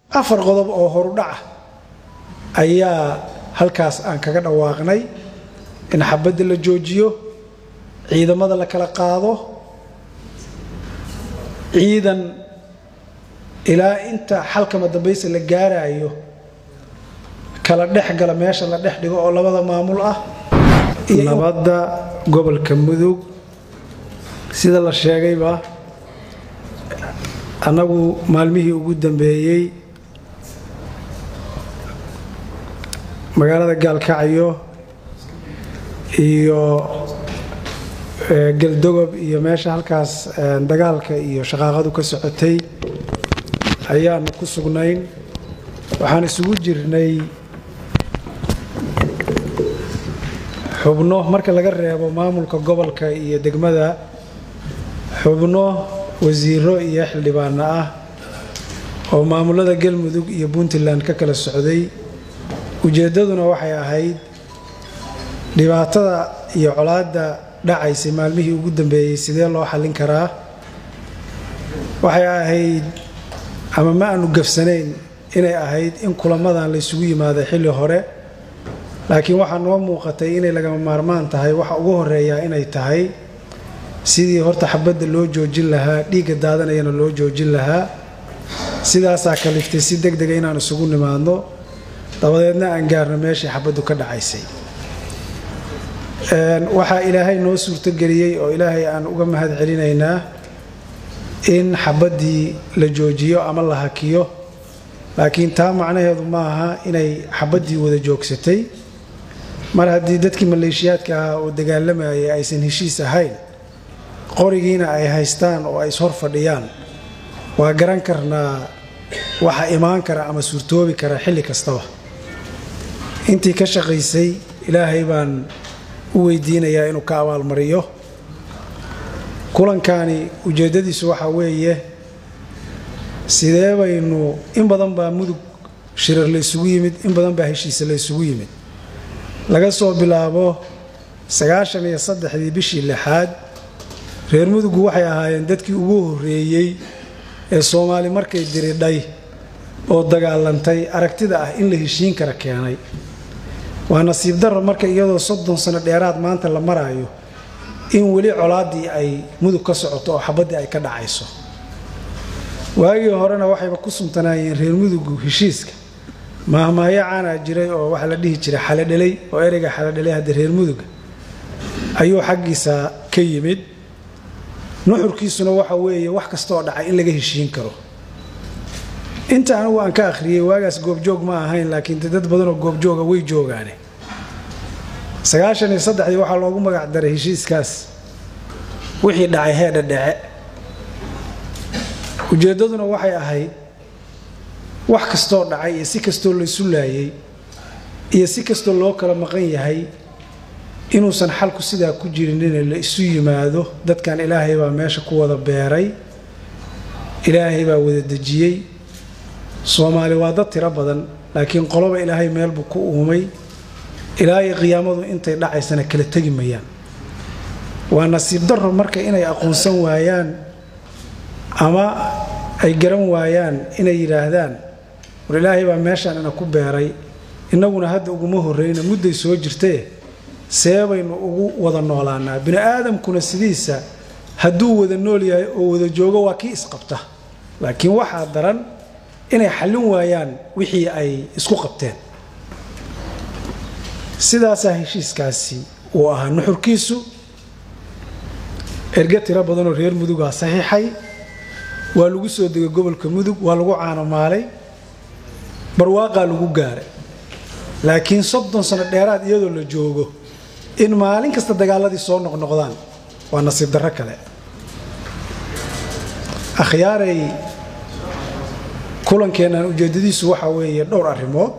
afar qodob oo horudhaca ayaa halkaas aan kaga dhawaaqnay in xabadda la joojiyo ciidamada la kala qaado ciidan ilaa inta xalkama dambaysa la gaaraayo kala dhex gala meesha la dhex dhigo oo labada maamul ah nabadda gobolka mudug sida la sheegayba annagu maalmihii ugu dambeeyey magaalada gaalkacyo iyo galdogob iyo meesha halkaas dagaalka iyo shaqaaqadu ka socotay ayaanu ku sugnayn waxaan isugu jirnay xubno marka laga reebo maamulka gobolka iyo degmada xubno wasiiro iyo xildhibaano ah oo maamulada galmudug iyo puntland ka kala socday ujeeddaduna waxay ahayd dhibaatada iyo colaadda dhacaysay maalmihii ugu dambeeyey sidee loo xallin karaa waxay ahayd ama ma aanu gafsanayn inay ahayd in kulamadan laysugu yimaado xilli hore laakiin waxaa noo muuqatay inay lagama maarmaan tahay waxa ugu horeeyaa inay tahay sidii horta xabadda loo joojin lahaa dhiigga daadanayana loo joojin lahaa sidaasaa kaliftay si deg dega inaan isugu nimaadno dabadeedna aan gaarno meeshii xabaddu ka dhacaysay waxaa ilaahay noo suurtogeliyey oo ilaahay aan uga mahad celinaynaa in xabaddii la joojiyo ama la hakiyo laakiin taa macnaheedu ma aha inay xabaddii wada joogsatay mar haddii dadkii maleeshiyaadka ahaa oo dagaalamayay aysan heshiis ahayn qorigiina ay haystaan oo ay ishor fadhiyaan waa garan karnaa waxa imaan kara ama suurtoobi kara xilli kastaba intii ka shaqaysay ilaahay baan u weydiinayaa inuu ka abaalmariyo kulankani ujeeddadiisu waxaa weeye sidee baynu in badan baa mudug shirar la ysugu yimid in badan baa heshiisa la ysugu yimid laga soo bilaabo sagaashan iyo saddexdii bishii lixaad reer mudugu waxay ahaayeen dadkii ugu horreeyey ee soomaali markay diridhay oo dagaalantay aragtida ah in la heshiin kara keenay waa nasiib darro marka iyadoo soddon sano dheeraad maanta la maraayo in weli colaaddii ay mudug ka socoto oo xabaddii ay ka dhacayso waagii horena waxayba ku suntanaayeen reer mudugu heshiiska maahmaahyo caanaa jiray oo waxaa la dhihi jiray xalodhelay oo ereyga xalodhelay hadda reer muduga ayuu xaggiisa ka yimid nuxurkiisuna waxa weeye wax kastaoo dhacay in laga heshiin karo inta anigu aan ka akhriyey waagaas goobjoog ma ahayn laakiin dad badanoo goobjooga way joogaane sagaashan iyo saddexdii waxaa loogu magac daray heshiiskaas wixii dhacay heedha dhece ujeeddaduna waxay ahayd wax kastoo dhacay iyo si kastoo laysu laayay iyo si kastoo loo kala maqan yahay inuusan xalku sidaa ku jirin in la isu yimaado dadkan ilaahay baa meesha ku wada beeray ilaahay baa wada dejiyey soomaali waa dad tiro badan laakiin qoloba ilaahay meel buu ku uumay ilaahay qiyaamadu intay dhacaysana kala tegi mayaan waa nasiib darro marka inay aqoonsan waayaan ama ay garan waayaan inay yidhaahdaan war ilaahay baa meeshaan ina ku beeray innaguna hadda uguma horreyna mudday soo jirtee see baynu ugu wada noolaanaa bini aadamkuna sidiisa hadduu wada nool yahay oo wada joogo waa kii isqabta laakiin waxaa daran inay xallin waayaan wixii ay isku qabteen sidaasaa heshiiskaasi uu ahaa nuxurkiisu erge tiro badanoo reer mudugaa saxiixay waa lagu soo degay gobolka mudug waa lagu caanamaalay barwaaqaa lagu gaaray laakiin soddon sano dheeraad iyadoo la joogo in maalin kasta dagaaladii soo noqnoqdaan waa nasiib darro kale akhyaaray kulankeennan ujeeddadiisu waxaa weeye dhowr arrimood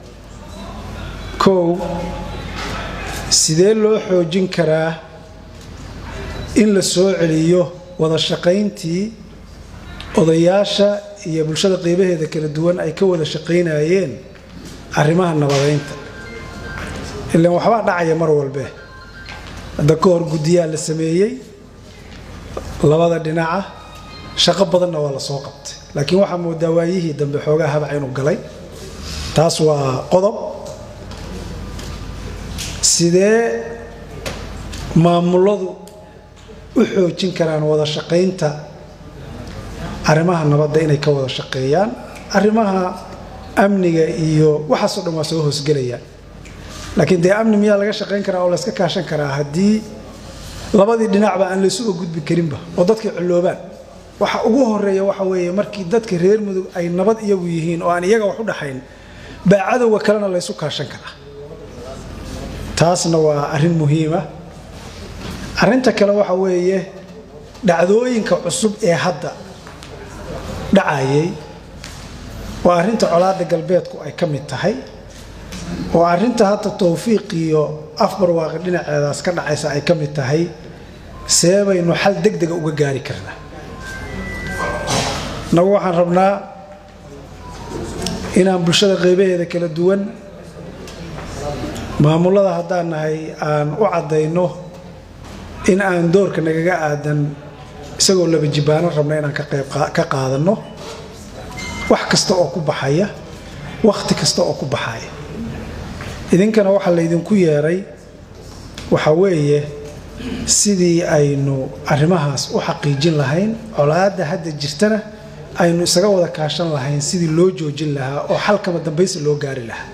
kow sidee loo xoojin karaa in la soo celiyo wada shaqayntii odayaasha iyo bulshada qeybaheeda kala duwan ay ka wada shaqaynayeen arrimaha nabadaynta ilaan waxbaa dhacaya mar walbe hadda ka hor guddiyaa la sameeyey labada dhinaca shaqo badanna waa la soo qabtay laakiin waxaa moodaa waayihii dambe xoogaa habac inuu galay taas waa qodob sidee maamuladu u xoojin karaan wada shaqaynta arrimaha nabadda inay ka wada shaqeeyaan arrimaha amniga iyo waxaasoo dhan waa soo hoosgelayaan laakiin dee amni miyaa laga shaqayn karaa oo layska kaashan karaa haddii labadii dhinacba aan laysuga gudbi karinba oo dadkay culloobaan waxa ugu horeeya waxa weeye markii dadka reer mudug ay nabad iyagu yihiin oo aan iyaga wax u dhaxayn baa cadowga kalena laysu kaashan karaa taasna waa arrin muhiima arrinta kale waxa weeye dhacdooyinka cusub ee hadda dhacayay waa arrinta colaadda galbeedku ay ka mid tahay oo arrinta hadda towfiiq iyo afbarwaaqi dhinaceedaas ka dhacaysa ay ka mid tahay see baynu xal deg dega uga gaari karnaa nagu waxaan rabnaa inaan bulshada qaybaheeda kala duwan maamulada haddaan nahay aan u caddayno in aan doorka nagaga aadan isagoo laba jibbaano rabna inaan ka qayb ka qaadanno wax kasta oo ku baxaya wakhti kasta oo ku baxaya idinkana waxaa laydinku yeeray waxa weeye sidii aynu arrimahaas u xaqiijin lahayn colaadda hadda jirtana aynu isaga wada kaashan lahayn sidii loo joojin lahaa oo xalkama dambaysi loo gaari lahaa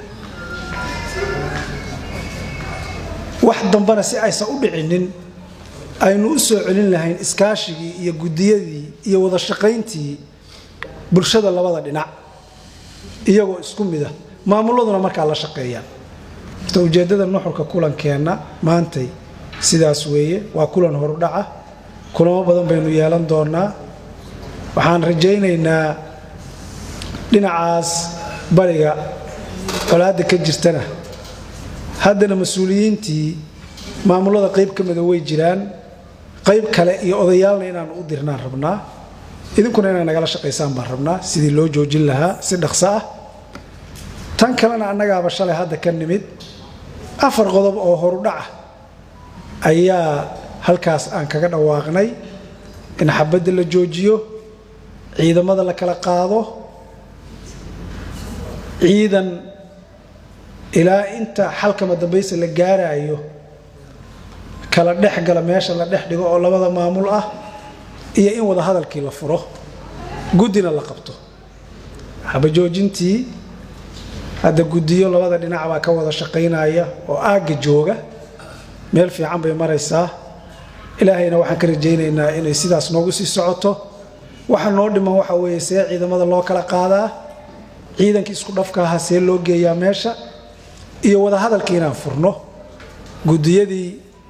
wax dambana si aysan u dhicinin aynu u soo celin lahayn iskaashigii iyo guddiyadii iyo wada shaqayntii bulshada labada dhinac iyagoo isku mida maamuladuna markaa la shaqeeyaan horta ujeeddada nuxurka kulankeenna maantay sidaas weeye waa kulan horudhaca kulamo badan baynu yeelan doonaa waxaan rajaynaynaa dhinacaas bariga colaadda ka jirtana haddana mas-uuliyiintii maamulada qayb ka mida way jiraan qayb kale iyo odayaalna inaanu u dirnaan rabnaa idinkuna inay nagala shaqaysaan baan rabnaa sidii loo joojin lahaa si dhaqso ah tan kalena annagaaba shalay hadda ka nimid afar qodob oo horudhaca ayaa halkaas aan kaga dhawaaqnay in xabadda la joojiyo ciidamada la kala qaado ciidan ilaa inta xalkama dambaysa la gaaraayo kala dhex gala meesha la dhex dhigo oo labada maamul ah iyo in wada hadalkii la furo guddina la qabto xabajoojintii hadda guddiyo labada dhinac baa ka wada shaqaynaya oo aagga jooga meel fiican bay maraysaa ilaahayna waxaan ka rajaynaynaa inay sidaas noogu sii socoto waxa noo dhiman waxa weeye see ciidamada loo kala qaadaa ciidankii isku dhafka ahaa see loo geeyaa meesha iyo wada hadalkii inaan furno guddiyadii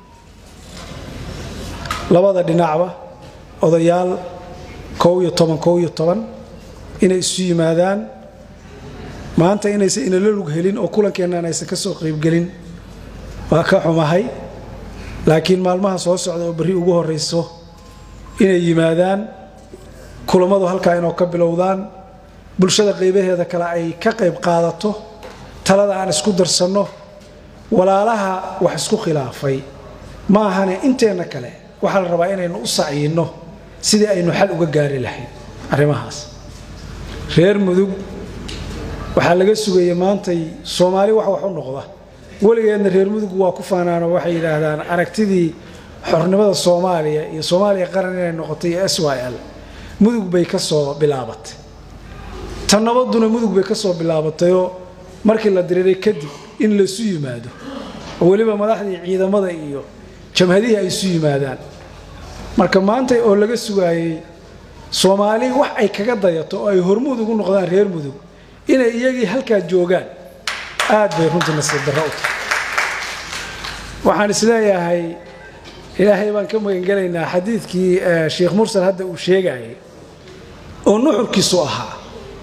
labada dhinacba odayaal kow iyo toban kow iyo toban inay isu yimaadaan maanta inaysan inala lug helin oo kulankeennan aysan ka soo qaybgelin waa ka xumahay laakiin maalmaha soo socda oo berri ugu horrayso inay yimaadaan kulammadu halkaa inoo ka bilowdaan bulshada qaybaheeda kale ay ka qayb qaadato talada aan isku darsanno walaalaha wax isku khilaafay ma ahane inteenna kale waxaa la rabaa inaynu u sacyinno sidii aynu xal uga gaari lahayn arrimahaas reer mudug waxaa laga sugayay maantay soomaali wax wax u noqda weligeedna reer mudug waa ku faanaanoo waxay yidhaahdaan aragtidii xornimada soomaaliya iyo soomaaliya qaran inay noqotay iyo s y l mudug bay ka soo bilaabatay tan nabaduna mudug bay ka soo bilaabatayoo markii la diriiray kadib in laysu yimaado oo weliba madaxdii ciidamada iyo jamhadihii ay isu yimaadaan marka maanta oo laga sugaayey soomaali wax ay kaga dayato oo ay hormuud ugu noqdaan reer mudug inay iyagii halkaa joogaan aad bay runtii nasiib darro u tahay waxaan isleeyahay ilaahay baan ka magangelaynaa xadiidkii sheikh mursal hadda uu sheegayay oo nuxurkiisu ahaa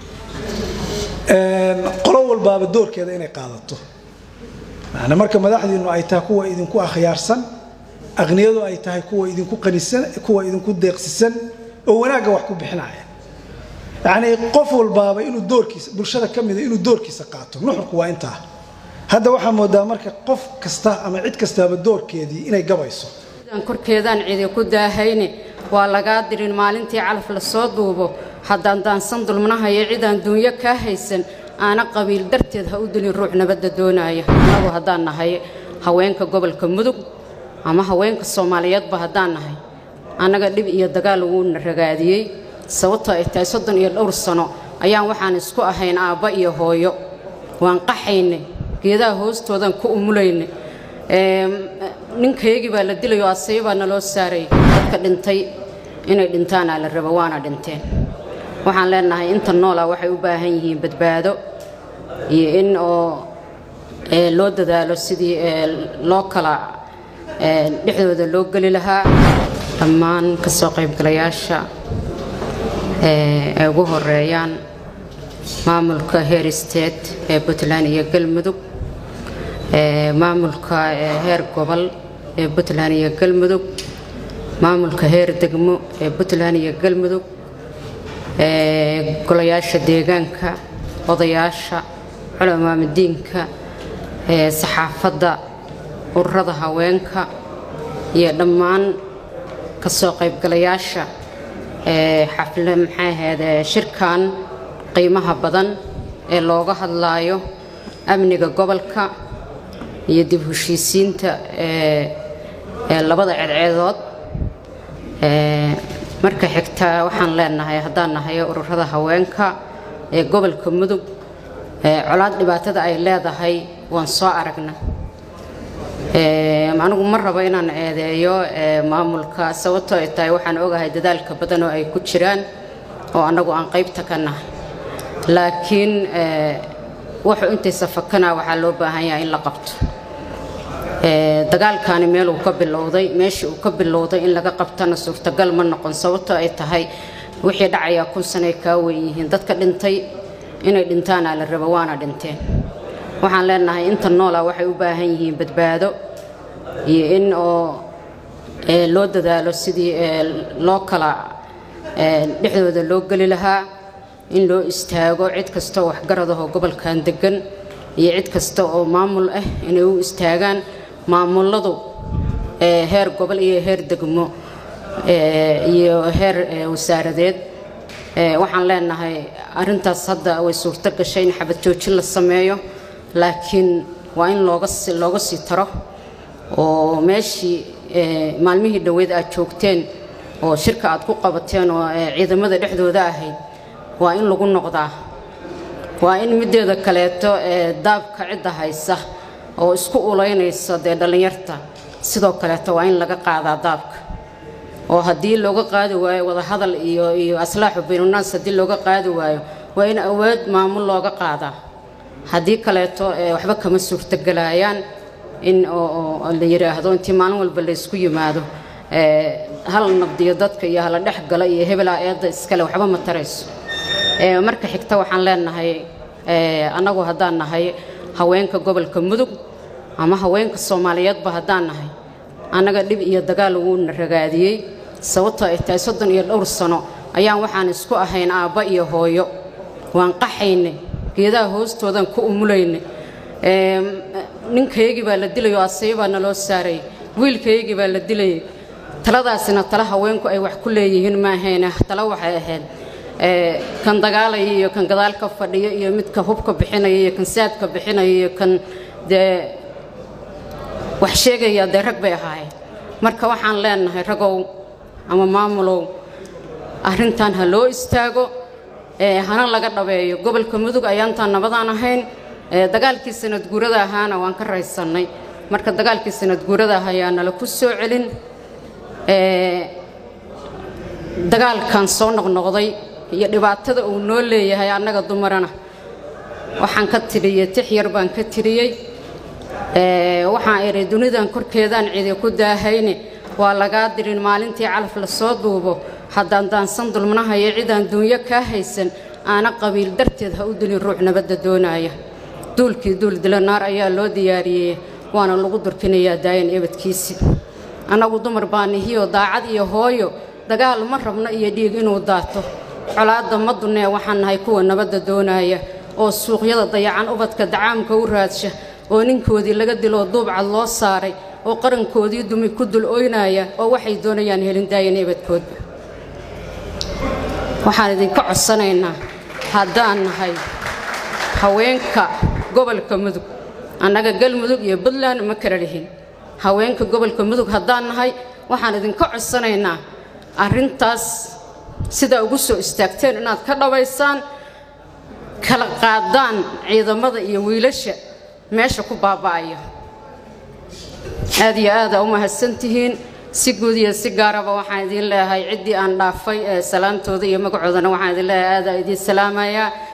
qolo walbaaba doorkeeda inay qaadato yani marka madaxdiinnu ay tahay kuwa idinku akhyaarsan aqniyadu ay tahay kuwa idinku qanisan kuwa idinku deeqsisan oo wanaagga wax ku bixinaya yacnii qof walbaaba inuu doorkiisa bulshada ka mida inuu doorkiisa qaato nuxurku waa intaa hadda waxaa moodaa marka qof kasta ama cid kastaaba doorkeedii inay gabayso korkeedaan cidi ku daahayne waa lagaa dirin maalintii calaf la soo duubo haddaan daansan dulmanahayo cidaan duunyo kaa haysan aana qabiil darteed ha u dilin ruux nabadda doonaya annagu haddaan nahay haweenka gobolka mudug ama haweenka soomaaliyeedba haddaan nahay annaga dhib iyo dagaal wuuna ragaadiyey sababtoo ay tahay soddon iyo dhowr sano ayaan waxaan isku ahayn aabba iyo hooyo waan qaxaynay geedaha hoostoodan ku umulaynay ninkaygii baa la dilayoo asay baa naloo saaray dadka dhintay inay dhintaanaa la rabo waana dhinteen waxaan leenahay inta noolaa waxay u baahan yihiin badbaado iyo in oo loo dadaalo sidii loo kala dhexdooda loo geli lahaa dhammaan ka soo qaybgalayaasha ay ugu horeeyaan maamulka heer state ee puntland iyo galmudug maamulka heer gobol ee puntland iyo galmudug maamulka heer degmo ee puntland iyo galmudug golayaasha deegaanka odayaasha culamaamadiinka saxaafadda ururada haweenka iyo dhammaan ka soo qaybgalayaasha xafle maxay ahayd shirkan qiimaha badan ee looga hadlaayo amniga gobolka iyo dib heshiisiinta ee labada ceedceedood marka xigta waxaan leenahay haddaan nahay ururada haweenka ee gobolka mudug colaad dhibaatada ay leedahay waan soo aragna anigu ma rabo inaan eedeeyo maamulka sababtoo ay tahay waxaan ogahay dadaalka badan oo ay ku jiraan oo annagu aan qaybta ka nahay laakiin wuxuu intaysa fakana waxaa loo baahan yahay in la qabto dagaalkaani meel uu ka bilowday meeshii uu ka bilowday in laga qabtana suurtagal ma noqon sababtoo ay tahay wixii dhacayaa kun sanay kaa weyn yihiin dadka dhintay inay dhintaanaa la rabo waana dhinteen waxaan leenahay inta noolaa waxay u baahan yihiin badbaado iyo in oo loo dadaalo sidii loo kala dhexdooda loo geli lahaa in loo istaago cid kasta oo waxgaradahoo gobolkan degan iyo cid kasta oo maamul ah inay u istaagaan maamuladu heer gobol iyo heer degmo iyo heer wasaaradeed waxaan leenahay arintaas hadda way suurto gashay in xabad joojin la sameeyo laakiin waa in looga looga sii taro oo meeshii maalmihii dhoweed aad joogteen oo shirka aad ku qabateen oo ciidamada dhexdooda ahayd waa in lagu noqdaa waa in mideeda kaleeto daabka cidda haysa oo isku ulaynaysa dee dhallinyarta sidoo kaleeto waa in laga qaadaa daabka oo haddii looga qaadi waayo wadahadal iyo iyo aslaaxu baynunaas haddii looga qaadi waayo waa in awood maamul looga qaadaa haddii kaleeto waxba kama suurtogelaayaan in oo la yidhaahdo intii maalin walba la ysku yimaado hal nabdiyo dadka iyo hala dhex gala iyo hebelaa eedda iskale waxba ma tarayso marka xigta waxaan leenahay annagu haddaan nahay haweenka gobolka mudug ama haweenka soomaaliyeedba haddaan nahay annaga dhib iyo dagaal wuuna ragaadiyey sababtoo ay tahay soddon iyo dhowr sano ayaan waxaan isku ahayn aabba iyo hooyo waan qaxaynay geedaha hoostoodan ku umulaynay ninkaygii baa la dilayoo asay baa naloo saaray wiilkaygii baa la dilayay taladaasina tala haweenku ay wax ku leeyihiin ma ahayne tala waxay ahayd kan dagaalaya iyo kan gadaal ka fadhiyo iyo midka hubka bixinaya iyo kan saadka bixinaya iyo kan dee wax sheegaya dee rag bay ahaayeen marka waxaan leenahay ragow ama maamulow arrintan ha loo istaago hana laga dhabeeyo gobolka mudug ayaantaan nabadaan ahayn dagaalkii sanad guurada ahaana waan ka raysannay marka dagaalkii sanad guurada ah ayaa nala ku soo celin dagaalkan soo noqnoqday iyo dhibaatada uu noo leeyahay annaga dumarana waxaan ka tiriyey tix yar baan ka tiriyey waxaan idhi dunidan korkeedaan cidi ku daahayne waa lagaa dirin maalintii calaf la soo duubo haddaan daansan dulmanahayo cidaan duunyo kaa haysan aana qabiil darteed ha u dilin ruux nabadda doonaya duulkii duul dila naar ayaa loo diyaariyey waana lagu durkinayaa daayan ebadkiisi annagu dumar baa nihiyoo daacad iyo hooyo dagaal ma rabno iyo dhiig inuu daato colaadda ma dunnee waxaan nahay kuwa nabadda doonaya oo suuqyada dayacan ubadka dacaamka u raadsha oo ninkoodii laga diloo duubcad loo saaray oo qarankoodii dumi ku dul oynaya oo waxay doonayaan helin daayan ebadkoodba waxaan idinka codsanaynaa haddaan nahay haweenka gobolka mudug annaga galmudug iyo puntland ma kala lihin haweenka gobolka mudug haddaan nahay waxaan idinka codsanaynaa arrintaas sidaa ugu soo istaagteen inaad ka dhabaysaan kala qaadaan ciidamada iyo wiilasha meesha ku baaba'aya aad iyo aada u mahadsantihiin si guud iyo si gaaraba waxaan idiin leeyahay ciddii aan dhaafay ee salaantooda iyo magacoodana waxaan idin leeyahay aada idiin salaamayaa